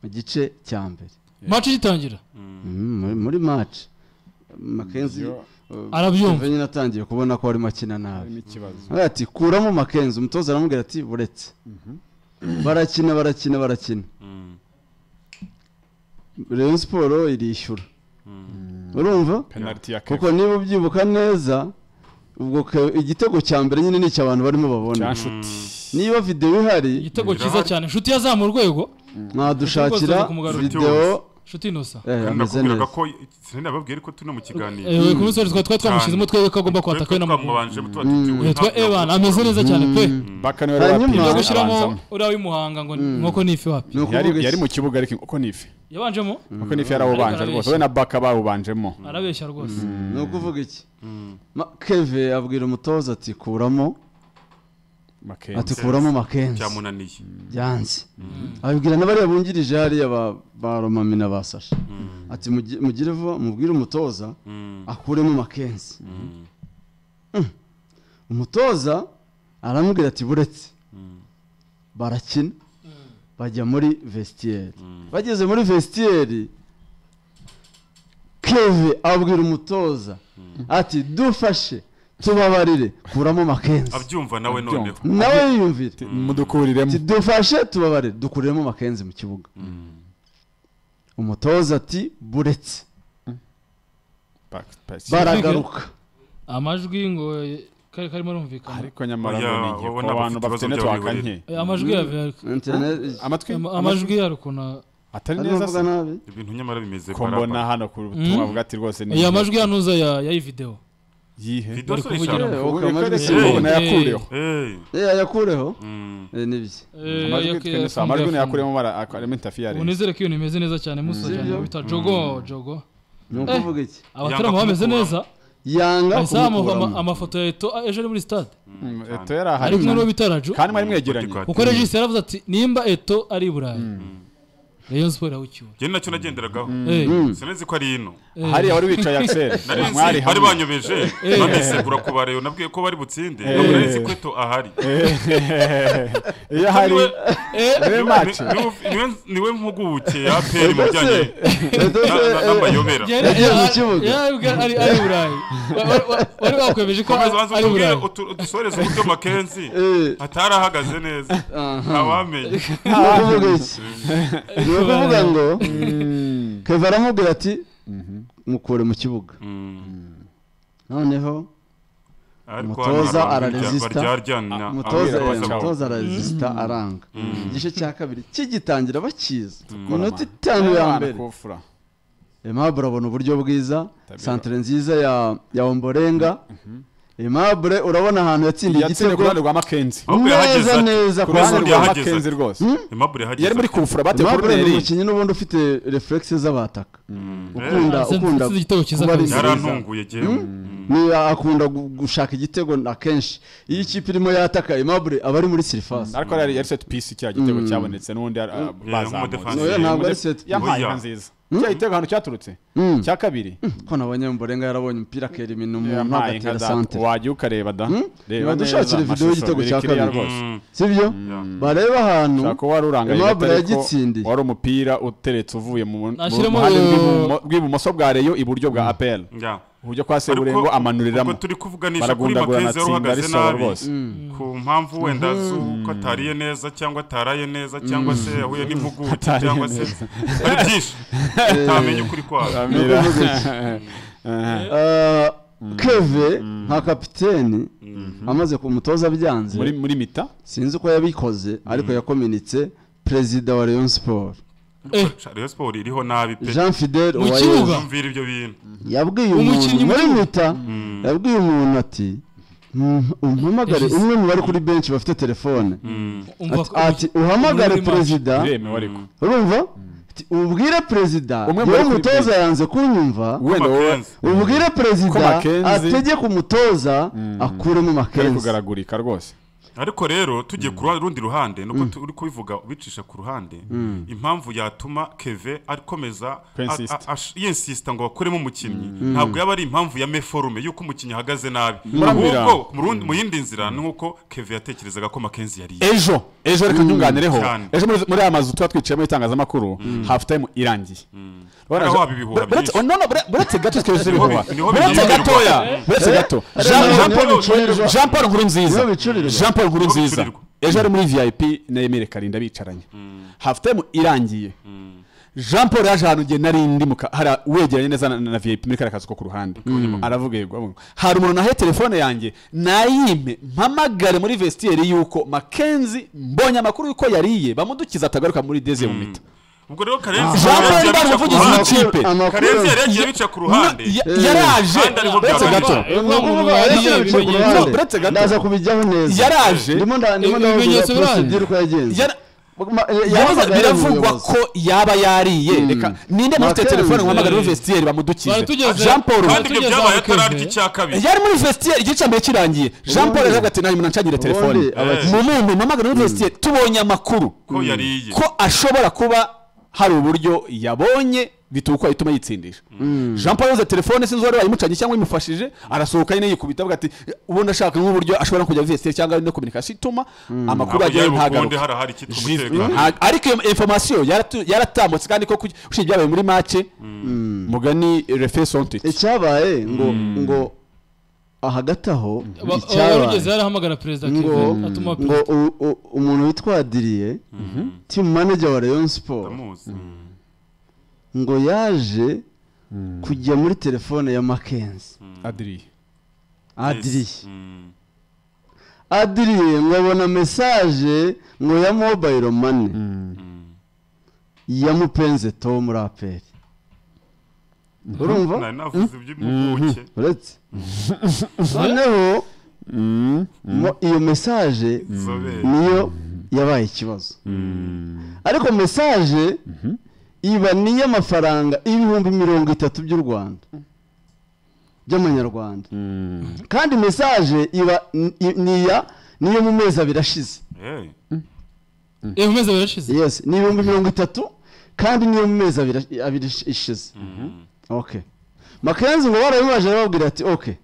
mu gice cya mbere maci igitangira Mm, muri- muri maci makenzi Yo, arabyumva nyine atangiye kubona ko arimo akina nabi hari n'ikibazo Aravuga ati kuramo makenzi umutoza aramubwira ati buretse barakina barakina barakina Rayon siporo irishyura urumva penaliti ya kuko keko niba ubyibuka neza ubwo ke- igitego cya mbere nyine ni icy'abantu barimo babona cya nshuti niba videwo ihari igitego cyiza cyane inshuti yazamura urwego mwadushakira Rwose kumugarura. videwo inshuti inosa eh, kandi ameze nakubwiraga neza ko sinari nababwiye ariko turi no mu kiganiro ewe ku munsi twari twamushyizemo twebwe ko agomba Twe- kwataka we twe na muganga twamubanje tuba tutiriwe Eh, twa hafi na ebana muganga. ameze neza cyane pe bakana we Hanyuma- ngiye Ah, gushyiramo abanzamo uriya w'imuhanga ngo nk'uko ni ifi wapi Ni ukuvuga yari yari iki? mu kibuga ariko uko ni ifi yabanjemo uko ni ifi yarawubanje Ariko rwose we na baka bawubanjemo arabeshya rwose ni ukuvuga iki Ma- keve abwira umutoza ati kuramo ati makenzi kuramo makenzi byamunaniye byanze abibwira n'abariya bungirije hariya ba- ba romami na ba sasha ati mugi- mugire vuba mubwire umutoza Mm, akuremo makenzi mm, umutoza aramubwira ati buretse mm, barakina bajya muri vestiaire mm. bageze muri vestiaire keve abwira umutoza ati dufashe tubabarire kuramo makenzi abyumva nawe Abyumva. noneho nawe yiyumvire mudukuriremo ati dufashe tubabarire dukuriremo makenzi mu kibuga Mm, umutoza ati buretse Back- back- baragaruka amajwi ngo eh, kari karimo arumvikana ariko nyamara Oya, ngo ni igihe wowe ku bantu ntabwo bafite ufite ikibazo network by'abiburire. nke Eh, amajwi ya VR- Internet- amatwi ama- amajwi yari ukuntu atari arimo neza avuga se nabi ibintu nyamara bimeze ko baraba. mbona hano ku butumwa bwa ati rwose ni aya igihe. amajwi yanuza ya ya iyi videwo yihe Video Bari sorry, kuvugira Sharon. Eh, Ubu okay, amajwi reka si Eh. rero mubi. ubu nayakureho Eh, Eh, yakureho mm, Eh, n'ibye amajwi yitwa Innocent, amajwi nayakuremo bara- ak- arimo interference unizere ko ibintu bimeze neza cyane musajyana Sibyo? bita jogo jogo ni ukuvuga iki abatarama bameze neza kumukuramo. yanga bazamuha ama- kumukuramo amafoto ya eto ah, ejo ari muri stade Mm, cyane. eto yari ahari ari kumwe n'uwo bita raju kandi mwari mwegeranye Bodyguard. kuko regisi yaravuze ati nimba eto ari i burayi rayon siporo irawucyura njye nacyo nagenderagaho Eh, sinzi ko ari ino eh, hariya wari wicaye axel nari nzi mwari bari hamwe banyobeje bamisegura ku bareyo nabwiye ko bari butsinde ntabwo nari nzi ko eto ahari iyo hari Niwe- eh, niwe mace niwe- niwe- niwe mpuguke ya peri mu bijyanye na- na- n'amayobera yari- Yagiye mu yari- kibuga. yarabibwe ari ari i burayi Wa- wa- wa- wari bakwemeje ko Komeza banza ari i utubwire burayi utu- udusoreze uburyo makenzi Eh, atari ahagaze neza aha. ntawamenye ni ukuvuga iki ni ukuvuga ngo keva aramubwira ati mukure mu kibuga noneho ariko Umutoza hano hari abantu araresista. barya- baryaryana umutoza abwira ababwira abasaba. bose, umutoza araresisita aranga igice cya kabiri kigitangira bakiza Tukora minota amano. itanu ya Abana mbere kufura. aimable urabona uburyo bwiza Tabira. santire nziza ya ya omborenga aimable urabona ahantu yatsindiye yatsindiye igitego ku ruhande rwa makenzi Ahubwo yahageze neza ati- neza ku kwa ruhande ruhande rwa yahageze makenzi ati. rwose Aimable yahageze yari muri ati, kufura bate aimable ni koroderi umukinnyi n'ubundi ufite reflexe z'abataka "Eh, ukunda ukunda Yatsinze igitego cyiza kuba ari kabisa. nziza. byarantunguye jewe Niba akunda gu- gushaka igitego akenshi iyo ikipe irimo yataka aimable aba ari muri sirifasi ariko yari yari set piece cya gitego cyabonetse n'undi ari- ah, umudefansi. bazamuye Oya, ntabwo ari set piece. yampaye Oya. inka nziza cya gitego ahantu cyaturutse cya kabiri ko nabonye mborenga yarabonye umupira akera iminu umuntu yampaye inka agatera da santere wajya ukareba da reba Nibadushakire video y'igitego cya biri kiriya kabiri. rwose Mm, sibyo yeah. barebe ahantu ushaka ko wari urangaye Aimable gatare ko yagitsindiye. wari umupira uteretse uvuye mu mu- Nashyiremo, ruhande eh, rw'ibumo- rw'ibumoso bwa reyo iburyo bwa apl Yeah. uburyo kwa seburengo Ariko- amanuriramo ubwo turi kuvuganisha kuri baragundagurana makenzi atsinda yari uhagaze risohora nabi rwose ku mpamvu wenda z'uko atariye neza cyangwa ataraye neza cyangwa se yahuye n'impuguke Atariye cyangwa se neza. hari byinshi utamenya ukuri kwayo Amira. kuvuga iki? Ah, keve nka kapiteni amaze ku mutoza byanze muri muri mita sinzi uko yabikoze ariko yakominitse perezida wa rayon sport Eh, Rayon Sport iriho nabi pe jean fidel Mu Uwayezu. kibuga. yumvira ibyo bintu yabwiye Umukinnyi umuntu muri mu- mita yabwiye umuntu ati "Mm, umpamagare Yashize. umwe mu bari kuri benshi bafite telefone umva Ati- ko- ati uhamagare muri match." perezida biremewe ariko urumva Ati, ubwire perezida Umwe yewe mu bari kuri umutoza benshi. yanze kunyumva wenda wowe Makenzi. ubwire perezida Ko Mackenzie- ategeke umutoza akuremo kari makenzi kugaragurika rwose ariko rero tugiye ku rundi ruhande nuko turi kubivuga ubicisha ku ruhande impamvu yatuma keve akomeza Kw'insist. a- a- ash- yinsista ngo bakuremo umukinnyi ntabwo yaba ari impamvu ya meforume y'uko umukinnyi ahagaze nabi Muramira. ahubwo mu rundi- mu yindi nzira ni nk'uko keve yatekerezaga ko makenzi yariye ejo ejo reka nyunganireho Cyane. ejo muri- muri aya mazu tuba twicayemo y'itangazamakuru hafu tayimu irangiye Hariho haba ibihuha Buretse- byinshi. noneho bure- buretse gato twese ibihuha niho buretse bigirirwa. gatoya buretse gato Eh, Jean- niho Jean Paul- bicurirwa. Jean Paul Nkurunziza Niho bicurirwa. Jean Paul Nkurunziza bicurirwa. ejo ari muri VIP na Emile Karinda bicaranye hafu tayimu irangiye Jean Paul yaje ahantu igihe nari ndi mu ka- hari wegeranye neza na, na VIP muri kariya kazu ko ku ruhande aravuga yego abonye. hari umuntu nahaye telefone yanjye nayime mpamagare muri vestiaire yuko Mackenzie mbonye amakuru yuko yariye bamudukiza atagaruka muri deze mu mita ubwo rero karenzi Jean Paul Karenzi Ndaro, yabica ku umuvugizi ruhande. w'ikipe. karenzi yari yagiye bica ku ruhande Ya- Eh. yaraje Kandi ariho uretse byabaye. gato No, uretse gato. ndaza kubijyaho neza Yaraje. ndimo nda- ndimo Ibi- ndavuga ibimenyetso birahari. procedure uko yagenze Yara- Ma- eh, Yabaza- yahamagaye biravugwa umuyobozi. ko yaba yariye reka ninde ntafite Mackenzie. telefone nkuhamagare muri Eh. vestiaire bamudukize Baratugeze. Jean Paul kandi ibyo Tugeze byabaye aho Kevin. atararya icya kabiri yari muri vestiaire igice mbere kirangiye Jean Paul yaje ati nawe munancagire telefone abakinnyi- mu muntu mpamagare muri vestiaire tubonye amakuru ko yariye ko ashobora kuba hari uburyo yabonye bituma uko yahitamo yitsindisha jean paul yabuze telefone sinzi uwari wayimucanye cyangwa imufashije arasohoka nyine yikubita avuga ati ubundi ashaka nk'uburyo ashobora no kujya vsr cyangwa no kominikasiyo ituma amakuru ntabwo ajyayo yari bukunde ntagaruka hari ahari ikitwa Jive. umutekano Nta- ariko iyo informasiyo yaratu- yaratambutse kandi ko kuki- usibye ibyabaye muri make mugani refe sontiti icyabaye ngo ngo hagati aho warugeze icyabaye yarahamagara perezida ngo Kevin atuma ngo perezida u- u- umuntu witwa Adrien team manager wa Rayon Sport ndamuzi ngo yaje kujya muri telefone ya Mackenzie adiri Adrien Mm. Adrien ngo abona message ngo ya mobile money ya mupenze Tom Rapper urumva nari navuze iby'impuguke uretse noneho mo- iyo message zobere niyo yabaye ikibazo ariko mesaje iba niy'amafaranga ibihumbi mirongo itatu by'u rwanda by'amanyarwanda kandi mesaje iba ni- i- niya niyo mu mezi abiri ashize Eh, eh umeze warashize yes ni ibihumbi mirongo itatu kandi niyo mu mezi abiri ash- abiri ish- ishize okay makenzi ngo barabimaje arababwira ati okay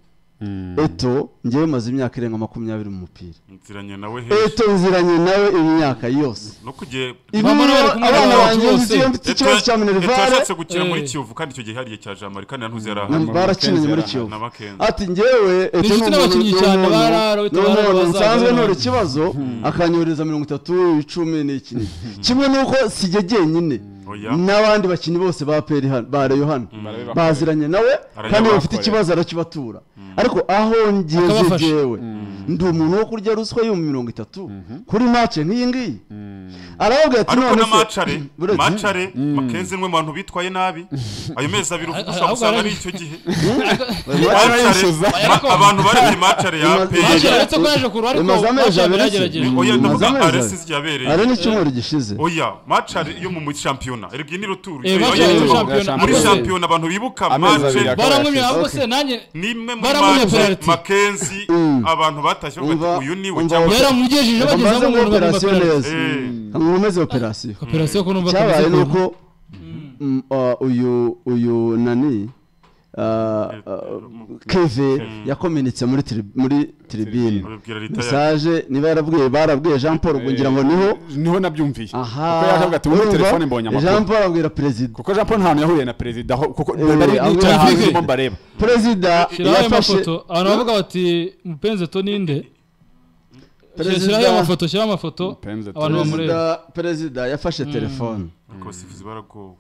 eto njyewe maze imyaka irenga makumyabiri mu mupira nziranye nawe henshi eto nziranye nawe imyaka yose no kugiye ibi Mama niyo nawe kumwe abana n'abantu banjye bose. nzi iyo mfite ikibazo cya minerivare yashatse gukina muri Eh. kiyovu kandi icyo gihe hariya cya jamari kandi nantuze yari na- ahari barakinanye muri Makenzi kiyovu na makenzi ati njyewe eto inshuti ni umuntu- n'abakinnyi ni cyane, umuntu- barara, ni barara, umuntu bazaza, nsanzwe barara. ntora ikibazo akanyohereza mirongo itatu icumi n'iki kimwe n'uko sijye jyenyine Oya. n'abandi bakinnyi bose ba peri hano ba reyo hano baziranye nawe kandi iyo bafite bakorera. ikibazo arakibatura ariko aho ngeze Akabafasha. jyewe ndi umuntu wo kurya ruswa yo mu mirongo itatu kuri make nk'iyi ngiyi arababwira ati ariko none na se- macare Buretse- macare makenzi ni umwe mu bantu bitwaye nabi ayo mezi abiri uvuga ushobora Ahubwo gusanga ari arabi- icyo gihe macare Barayishyuza. ma- abantu bari muri macare ya Imaze- Macye peri Imaze- uretse ko yaje ku ruhande Imaze amezi Macye abiri yaragerageje asibye. oya ndavuga Imaze amezi aresi abiri. yabereye ari n'icyumweru gishize oya macare yo mu shampiyona eribwi ni ruturu eh Oya, Macye Oya, ari yo- muri yo- shampiyona yo- muri Akoze. shampiyona abantu bibuka Amezi abiri macare akora. baramwumye ahubwo Okay. se nanjye nimwe muri Baramuha macare penalty. makenzi abantu batashye bavuga Umva- ati uyu niwe umva- cyangwa se yaramugejeje Reka bageze mbanze aho muri umuntu bagomba operasiyo neza Eh. nkomeze operasiyo operasiyo ko numva cyabaye kameze ni ukuntu. uko mm, uh, uyu uyu nani uh, uh, keve yakomenetse muri tiri- muri tiribine urubwira leta ya mesaje niba yarabwiye barabwiye jean paul ubwo ngira ngo niho niho nabyumviye aha kuko yaje avuga ati muri urumva? telefone mbonye jean amakuru paul abwira perezida kuko jean paul nta hantu yahuriye na perezida aho kuko Eh, bari ahubwo bicaye hanze yumviye. barimo bareba perezida Shiraho ayo yafashe mafoto abantu bavuga bati mupenze to ninde shiraho Perezida- amafoto shiraho amafoto Mupenzi to abantu ninde. bamureba perezida- perezida yafashe telefone ariko abasifuzi baragowe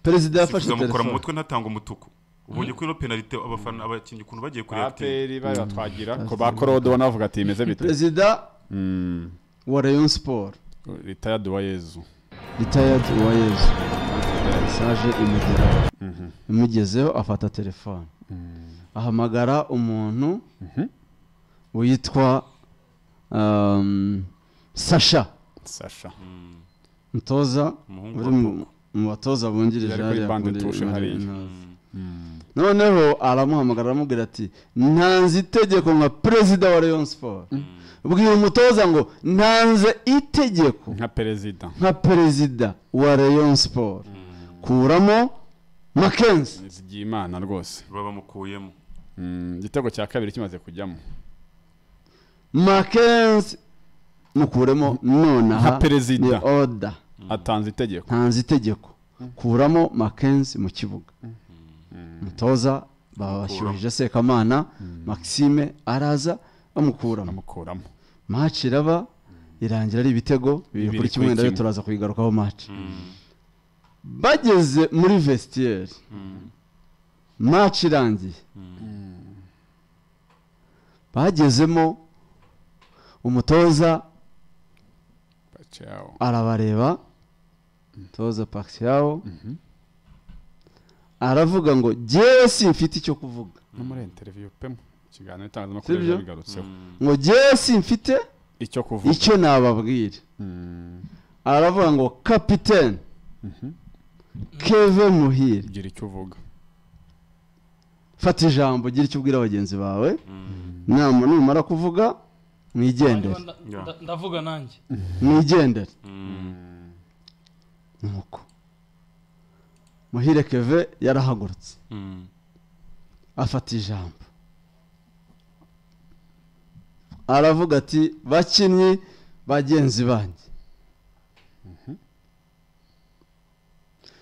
perezida yafashe sifuza mukora mu telefone mutwe ntatanga umutuku ubonye ko ino penalite abafana abakinnyi ukuntu bagiye kureba ati aperi batwagira ko ba korode ubona bavuga ati bimeze bite perezida wa rayon sport retired wa yezu retired uwayezu message imugeraho imugezeho afata telefone ahamagara umuntu witwa um, sasha sasha mutoza Umuhungu uri wa mu- mu batoza bungirije Yari kuri hariya bande muri- tushe muri hariya. Intare. noneho aramuhamagara aramubwira ati ntanze itegeko nka perezida wa rayon sport bwira umutoza ngo ntanze itegeko nka perezida nka perezida wa rayon sport kuramo makenzi zigiye imana rwose babamukuyemo Mm, igitego cya kabiri kimaze kujyamo makenzi mukuremo nonaha Nka perezida. ni oda atanze itegeko ntanze itegeko kuramo makenzi mu kibuga mutoza babashyuhije sekamana maxime araza bamukuramo amukuramo maci iraba irangira ari ibitego bibiri kuri kimwe ndabyo turaza kubigarukaho maci bageze muri vesitiyeri maci irangiye bagezemo umutoza Pacquiao. arabareba umutoza pakisiyawo aravuga ngo jyewe simfite icyo kuvuga no muri interview pe mu kiganiro Si itangazamakuru byo? bigarutseho ngo jyewe simfite icyo kuvuga icyo nababwira aravuga ngo kapitene keve muhire ugira icyo uvuga fata ijambo gira icyo ubwira bagenzi bawe nama numara kuvuga mwigendere Nda- nda- ndavuga nanjye mwigendere nuko muhire keve yarahagurutse afata ijambo aravuga ati bakinnyi bagenzi banjye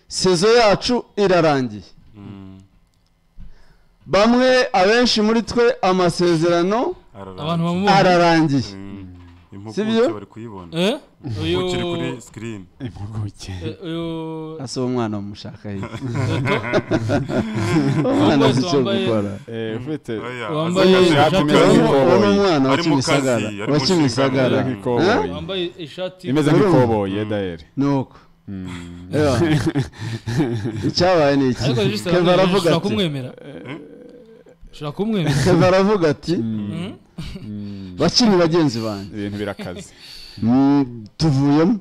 sezo yacu irarangiye bamwe abenshi muri twe amasezerano abantu ararangiye bamubona ararangiye impuguke bari kuyibona Eh? uyu ukiri kuri sikirini impuguke eh, uyu asa uwo mwana wamushaka hirya uwo mwana Wambaye- azi icyo wambaye- gukora eh ufite wambaye ishati imeze uwo ni nk'ikoboyi umwana wa Ari mu kazi, kimisagara ari mu wa nshingano. kimisagara imeze nk'ikoboyi wambaye ishati imeze nk'ikoboyi yedayeri nuko Ewa. icyabaye ni iki ariko keva aravuga ushobora ati kumwemera ushobora kumwemera keva aravuga ati Mhm. bakiri bagenzi banjye ibintu birakaze Mm, tuvuyemo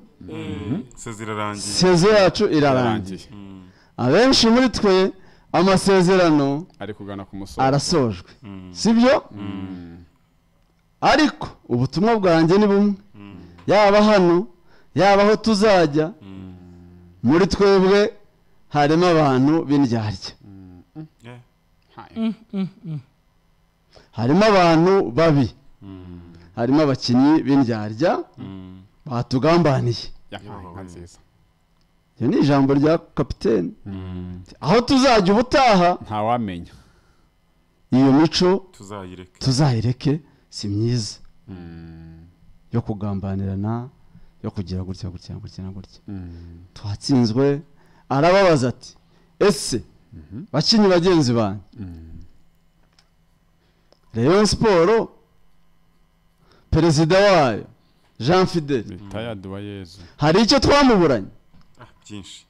sezi irarangiye sezo yacu irarangiye Yarangiye. abenshi muri twe amasezerano ari kugana ku musozi arasojwe sibyo ariko ubutumwa bwanjye ni bumwe yaba hano yaba aho tuzajya muri twebwe harimo abantu b'indyarya Yeah. harimo abantu babi harimo abakinnyi b'indyarya Mm. batugambaniye yahaye inka nziza iryo ni ijambo rya kapitene aho tuzajya ubutaha ntawamenya iyo mico tuzayireke tuzayireke si myiza yo kugambanirana yo kugira gutya gutya gutya na gutya twatsinzwe arababaza ati ese bakinnyi bagenzi banjye rayon siporo perezida wayo jean fidele tayadi wa yezu hari icyo twamuburanye Ah, byinshi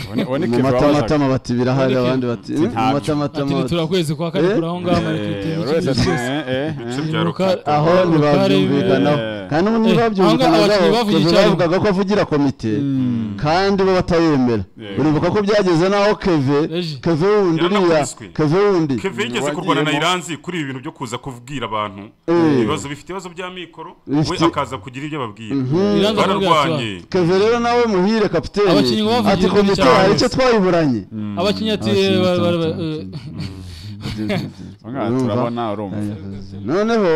Ubone- ubone mu Kevin wabazaga. matamatama bati birahari Uboneke- abandi bati "Eh, mu Ntabyo." ati matamatama nitura kwezi kwa kane Eh? kuri aho ngaho ari Eh, kwitema buri wese ati, ikintu cyose eh, eh, ibice eh. bya Ruka- rukata aho ntibabyumvikanaho Eh. kandi ubu Eh, aho ngaho abakinnyi bavuye ntibabyumvikanaho icyarimwe. bavugaga ko avugira komite kandi bo batayemera Eh. uribuka ko byageze n'aho keve Reji. keve wundi uriya Yaranakubiswe. keve wundi keve yigeze Wagiyemo. kurwana na iranzi kuri ibi bintu byo kuza kubwira abantu Eh. ibibazo bifite ibibazo bya mikoro we Bifite- akaza kugira ibyo ababwira Iranzi akamubwira ati, bararwanye keve rero nawe muhire kapiteni Abakinnyi bavugiye ati muri komite cyane. hari icyo twayiburanye abakinnyi ati Abakinnyi eh, ba- batanu, ba- ba- eh, Urumva? Urumva? turabona urumva noneho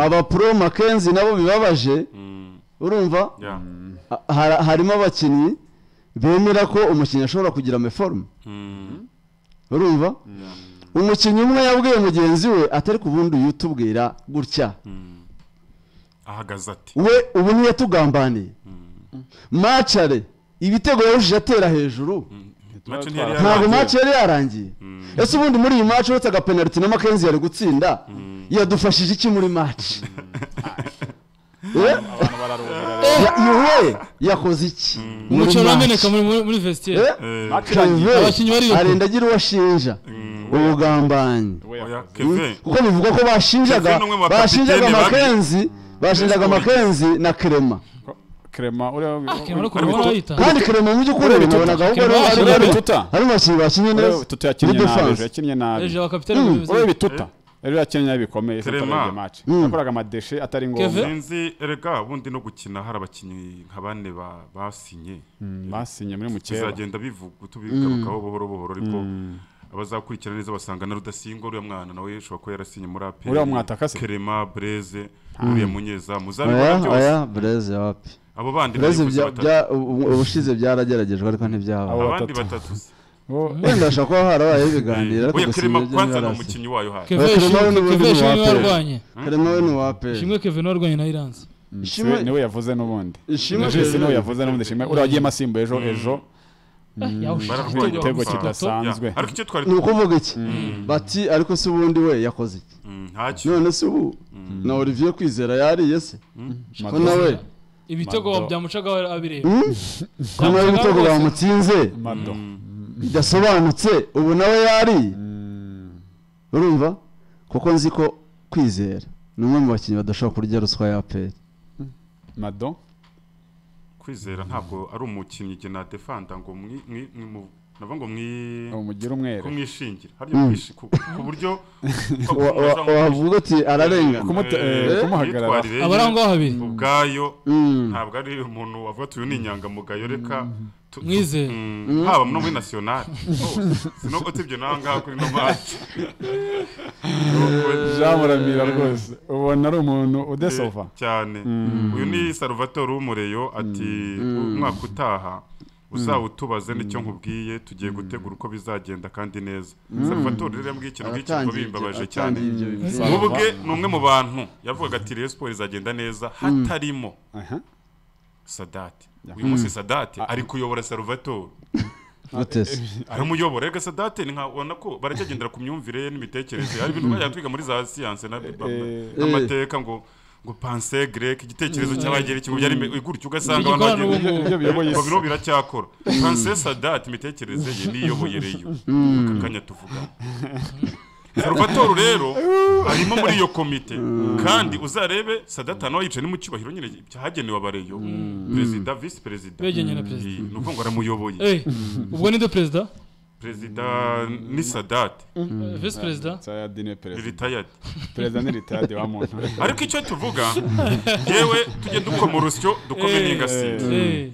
abapro makenzi nabo bibabaje Mm. urumva Yeah. Ha- hara- harimo abakinnyi bemera ko umukinnyi ashobora kugira ameforume Mm. urumva umukinnyi umwe yabwiye mugenzi we atari ku bundi uyu utubwira gutya ahagaze ati we ubu ntiyatugambaniye macare ibitego yarushije atera hejuru mace ntiyari Ntabwo ntabwo yarangiye. maci yari yarangiye ese ubundi muri iyi maci uretse agapenaliti na makenzi yari gutsinda yadufashije iki muri maci Eh? abantu bararumvira Ya- iwe yakoze iki muri umuco urameneka match? muri muri- muri vestiaire Eh? Eh, Keve Abakinnyi bari bakuru. arenda agira uwo ashinja ubugambanyi oya, rero keve kuko bivugwa ko bashinjaga Keve ni umwe mu bashinjaga bakapiteni babi. makenzi bashinjaga Best makenzi na kerema kerema Abakinnyi bari uriya kurwana barayita kandi kerema mu by'ukuri Urebe nabonaga ahubwo Kerema ari- yakinnye ari- bituta. ari abakinnyi bakinnye neza tutu yakinnye Muri nabi defense. ejo yakinnye nabi hejuru abakapitani Mm. b'ubuyobozi. uriya bituta ejo yakinnye nabi bikomeye Kerema. sinzi match yakoraga amadeshe atari Keve? ngombwa sinzi erega ubundi no gukina hari abakinnyi nka bane ba- basinye basinye muri mukeba bizagenda bivuga tubigarukaho buhoro buhoro ariko abazakurikirana neza basanga na rudasingwa uriya mwana nawe ushobora kuba yarasinye muri aperi Uriya mwataka se? kerema bureze uriya munyeza muzabibona oya byose oya bureze wapi abo bandi bureze bayikoze bya- batatu. bya- ubu- ubushize byarageragejwe ariko ntibyaba Abo abandi batatu. batatu se. wenda hashobora kuba harabayeho ibiganiro ariko oya gusinya kerema ibyo kwanza ni ntibarasinya. umukinnyi wayo hano keve Kerema we Shimwe- n'ubundi Keve ni Shimwe uwa Aperi. warwanye karema we ni uwa APR. shimwe keve niwe warwanye na iranzi Ishimwe- niwe yavuze n'ubundi Ishimwe Jesse niwe Kevin. yavuze n'ubundi shimwe uriya wagiye masimbo ejo ejo bararwanya igitego gusa. kidasanzwe. Ya, ariko icyo twari ni ukuvuga iki bati ariko se ubundi we yakoze iki Mm, ntacyo none se ubu na olivier kwizera yariye se ko Madoza- nawe ibitego Mado. byamucagaho abireba ko nawe ibitego bamutsinze Mado. bidasobanutse ubu nawe yariye urumva kuko nzi ko kwizera ni umwe mu bakinnyi badashobora kurya ruswa ya aperi mado kwizera ntabwo ari umukinnyi jye nadefanda ngo mwi mwi- mwi- mu- navuga ngo mwi umugire umwere kumwishingira harya mwishi- ku ku buryo Wa- wa- wavuga uti ararenga Kumu- Kumute- eh, Eh, kumuhagarara. imyitwarire ye abari aho ngaho habiri ubwayo Mm. ntabwo ari umuntu wavuga ati uyu ni inyangamugayo reka tu- Mwizere. Mm, haba no muri nasiyonari sinubwo tibyo naho ngaho kuri no maci jean muramira rwose ubona ari umuntu udesova cyane uyu ni saruvatore w'umureyo ati umwaka utaha uzawutubaze nicyo nkubwiye tugiye gutegura uko bizagenda kandi neza saruvatore rero yambwiye ikintu nk'iki ngo Aratangiye ibyo- bimbabaje cyane aratangiye ibyo bivuze. Saruva. mu bwe ni umwe mu bantu yavugaga ati reyo siporo izagenda neza hatarimo Aha. sadate uyu munsi sadate ari kuyobora saruvatore gute se aramuyobora reka sadate ni nka ubona ko baracyagendera ku myumvire ye n'imitekerereze hari ibintu bajya twiga muri za siyanse na- Eh, n'amateka ngo ngo panse grek igitekerezo cy'abagereki ngo byari ibe- gutyo ugasanga abantu Igikorana bagiye- n'ubumuntu. Ibyo biyoboye ngo isi. biro biracyakora panse sadate imitekerereze ye niyoboye reyo aka kanya tuvugamo saruvatoro rero arimo muri iyo komite kandi uzarebe sadata nawe yicaye no mu cyubahiro nyine cyahagenewe abareyo perezida visi perezida Begenye na perezida. Eh, ni ukuvuga ngo aramuyoboye Eh, ubwo ninde perezida perezida ni sadate visi perezida Saya dine perezida retired perezida ni ritade wa muntu ariko icyo tuvuga yewe tujye dukoma urusyo dukome Eh, n'ingasire eh,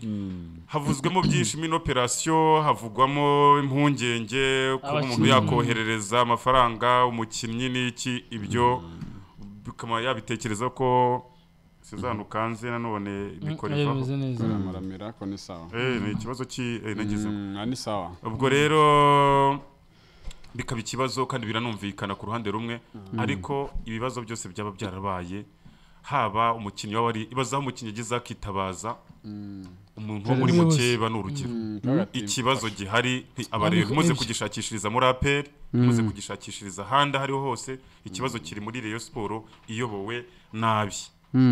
havuzwemo byinshi mino operasiyo havugwamo impungenge kuba umuntu Abakinnyi. yakoherereza amafaranga umukinnyi n'iki ibyo bikaba yabitekereza ko sizana ukanze nanone bikora oya, ivaho bimeze neza muramira ko ni sawa Eh, ni ikibazo cy'inageze Mm, ah, ni sawa ubwo rero bikaba ikibazo kandi biranumvikana ku ruhande rumwe ariko ibibazo byose byaba byarabaye haba umukinnyi waba ari ibaza aho umukinnyi ageze akitabaza umuntu wo muri Perezida wese. mukeba ni urugero Kaga ati, ikibazo gihari nti- abareba Ariko muze ibyo- kugishakishiriza muri aperi muze kugishakishiriza ahandi aho ariho hose ikibazo kiri muri reyo siporo iyobowe nabi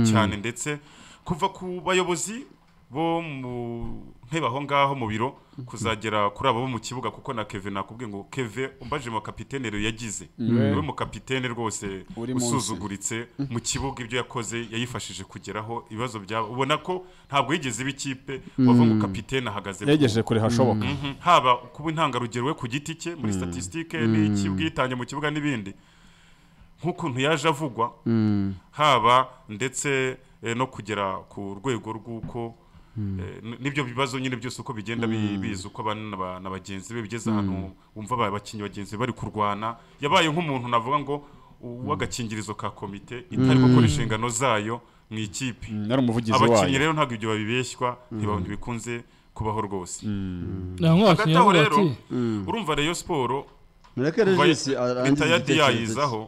cyane ndetse kuva ku bayobozi bo mu ntebe aho ngaho mu biro kuzagera kuri abo bo mu kibuga kuko na keve nakubwiye ngo keve umbaje mu kapitene rero yagize niwe mu kapitene rwose Uri munsi. usuzuguritse mu kibuga ibyo yakoze yayifashije kugeraho ibibazo byabo ubona ko ntabwo yigeze iba ikipe wavuga ngo kapitene ahagaze ku- yegereje kure hashoboka Mhm. haba kuba intangarugero we ku giti cye muri statisitike n'iki ubwitange mu kibuga n'ibindi nk'ukuntu yaje avugwa haba ndetse eh, no kugera ku rwego rw'uko eh, n- n'ibyo bibazo nyine byose uko bigenda bi- biza uko abana na ba- na bagenzi be bigeze ahantu wumva aba- abakinnyi bagenzi be bari kurwana yabaye nk'umuntu navuga ngo uw'agakingirizo ka komite itari gukora inshingano zayo mu ikipe yari umuvugizi abakinnyi wayo rero ntabwo ibyo babibeshywa ntiba- ntibikunze kubaho rwose nta nk'abakinnyi hagati aho baravuga rero ati urumva reyo siporo mureke kuva regisi arangize ritayadi igitekerezo cye. yayizaho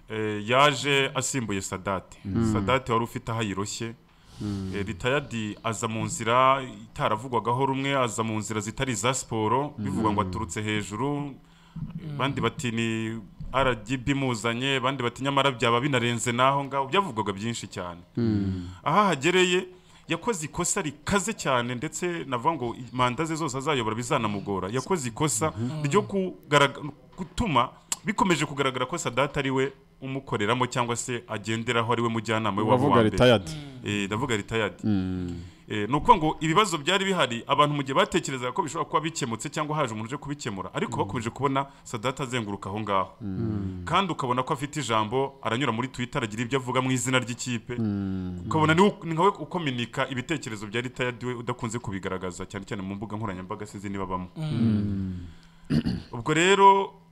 eh, yaje asimbuye sadate sadate wari ufite aho ayiroshye Eh, ritayadi aza mu nzira itaravugwagaho rumwe aza mu nzira zitari iza siporo bivugwa ngo aturutse hejuru bandi bati ni RGB imuzanye bandi bati nyamara byaba binarenze n'aho ngaho byavugwaga byinshi cyane aho ahagereye yakoze ikosa rikaze cyane ndetse navuga ngo manda ze zose azayobora bizanamugora yakoze ikosa ryo kugarag- gutuma bikomeje kugaragara ko sadata ari we umukoreramo cyangwa se agenderaho ari we mujyanama we waba bavuga uwa mbere retired Eh, ndavuga ritayadi Eh, ni ukuvuga ngo ibibazo byari bihari abantu mu gihe batekerezaga ko bishobora kuba bikemutse cyangwa haje umuntu uje kubikemura ariko bakomeje kubona sadata azenguruka aho ngaho kandi ukabona ko afite ijambo aranyura muri twitter agira ibyo avuga mu izina ry'ikipe ukabona ni ni nkawe ukominika ibitekerezo bya ritayadi we udakunze kubigaragaza cyane cyane mu mbuga nkoranyambaga sinzi niba abamo ubwo rero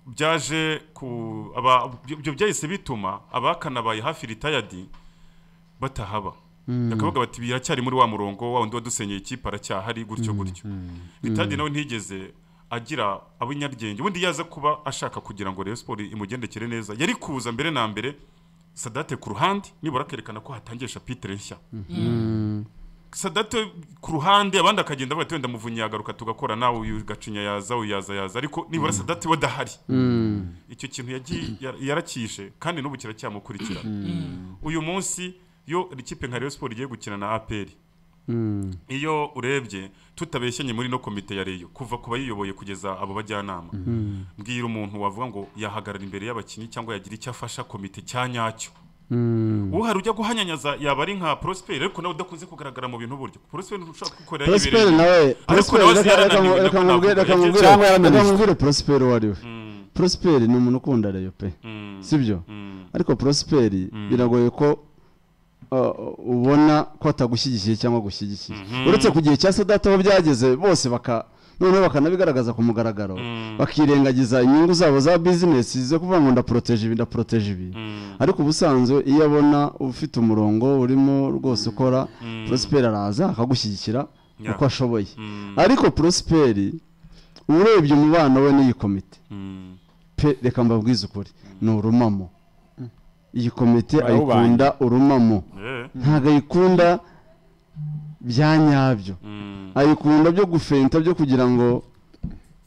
byaje ku aba- ibyo byahise bituma abakanabaye hafi ritayadi batahaba bakavuga bati biracyari muri wa murongo wa wundi wadusenyeye ikipe aracyahari gutyo gutyo ritayadi nawe ntiyigeze agira ab'inyarugenge ubundi yaza kuba ashaka kugira ngo Rayon Sports imugendekere neza yari kuza mbere na mbere sadate ku ruhande nibura akerekana ko hatangiye shapitire nshya sadate ku ruhande abandi akagenda avuga ati wenda muvunnyi yagaruka tugakora nawe uyu gacinya yaza uyu yaza yaza ariko nibura sadate we adahari icyo kintu yagiye ya- yarakishe kandi n'ubu kiracyamukurikirana uyu munsi yo ikipe nka Rayon Sports igiye gukina na APR iyo urebye tutabeshyanye muri no komite ya reyo kuva ku bayiyoboye kugeza abo bajyanama mbwira umuntu wavuga ngo yahagarara imbere y'abakinnyi cyangwa yagira icyo afasha komite cya nyacyo uhari ujya guhanyanyaza yaba ari nka prosper ariko nawe udakunze kugaragara mu bintu buryo prosper ntushobora kugukorera prosper yibereye. nawe prosper nawe reka- reka mu- yarananiwe, reka nako mubwire navuga, reka yagiye- mubwire cyangwa yarananiwe. reka mubwire prosper uwo ari we Mm, prosper ni umuntu ukunda reyo pe mm, sibyo mm, ariko prosper biragoye ko uh, ubona ko atagushyigikiye cyangwa agushyigikiye Mhm. uretse ku gihe cya sadata aho byageze bose baka noneho bakanabigaragaza ku mugaragaro Mm. bakirengagiza inyungu zabo za bizinesi zo kuvuga ngo ndaporoteje ibi ndaporoteje ibi mm, ariko ubusanzwe iyo abona ufite umurongo urimo rwose ukora prosper araza akagushyigikira Yeah. uko ashoboye mm, ariko prosper urebye umubano we n'iyi komite mm, pe reka mbabwize ukuri ni urumamo iyi komite Barawubanye. ayikunda urumamo yeah, ntabwo ayikunda bya nyabyo mm, ayikunda byo gufenta byo kugira ngo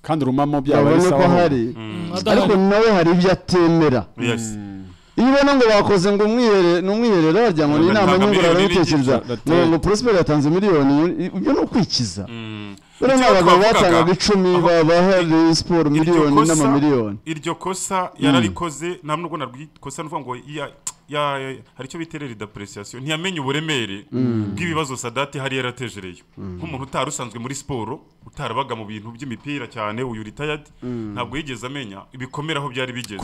kandi urumamo byaba ari babone ko sawa hari mm, ariko nawe hari ibyo atemera yes. iyo ubona ngo bakoze ngo umwihere- ni umwiherero wagira ngo ni Batanga inama nyunguranabitekereza miliyoni n'igice, ngo ngo prosper yatanze miliyoni ibyo ni ukwikiza Mm. rero Icyo nk'abagabo twavugaga, batangaga icumi aho- bahari siporo iryo miliyoni kosa- n'amamiliyoni iryo kosa yararikoze nta nubwo narwikosa nuvuga ngo ya- ya- ya- hari icyo biterera idapuresiyasiyo ntiyamenye uburemere bw'ibibazo sadati hari yaratejereyo nk'umuntu utari usanzwe muri siporo utarabaga mu bintu by'imipira cyane uyu ritayadi ntabwo yigeze amenya ibikomere aho byari bigeze